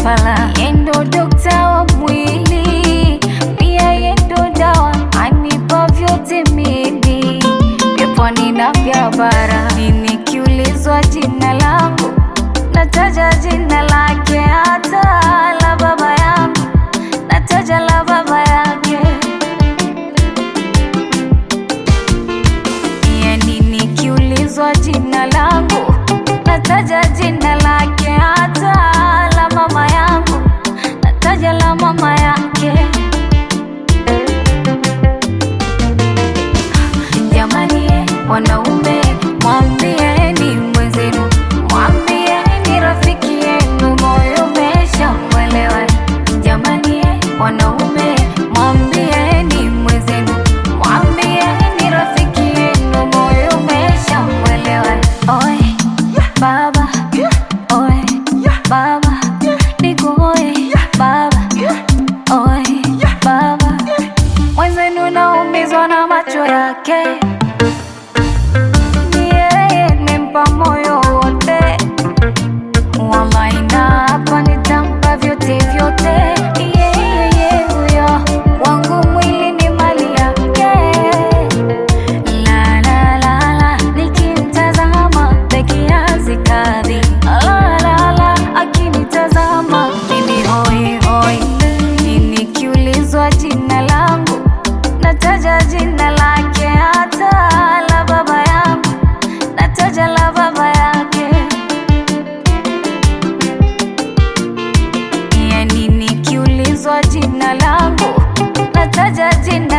fala, yendo dokta wa mwili, pia yendo dawa, anipa vyote mimi, vya pwani na vya bara. Nikiulizwa jina langu, nataja jina lake, hata la baba yangu, nataja la baba yake. Yani nikiulizwa jina langu nataja jina lake, hata la mama yangu nataja la mama yake. Jamani, eh, wanaume mwambieni mwenzenu, mwambieni rafiki yenu, moyo umeshamwelewa. Jamani, eh, wanaume mwambieni mwenzenu, mwambieni rafiki yenu, moyo umeshamwelewa. Oe baba, oe baba, niko oe baba, oe baba, mwenzenu naumizwa na macho yake ni yeye nimempa moyo wote, wallahi na hapa nitampa vyote vyote. Ni yeye huyo wangu, mwili ni mali yake. La la la la, nikimtazama beki hazikadhi. La la la, akinitazama mimi hoi hoi. Nikiulizwa jina langu nataja jina lake, hata la baba yangu nataja la baba yake. Yani nikiulizwa jina langu nataja jina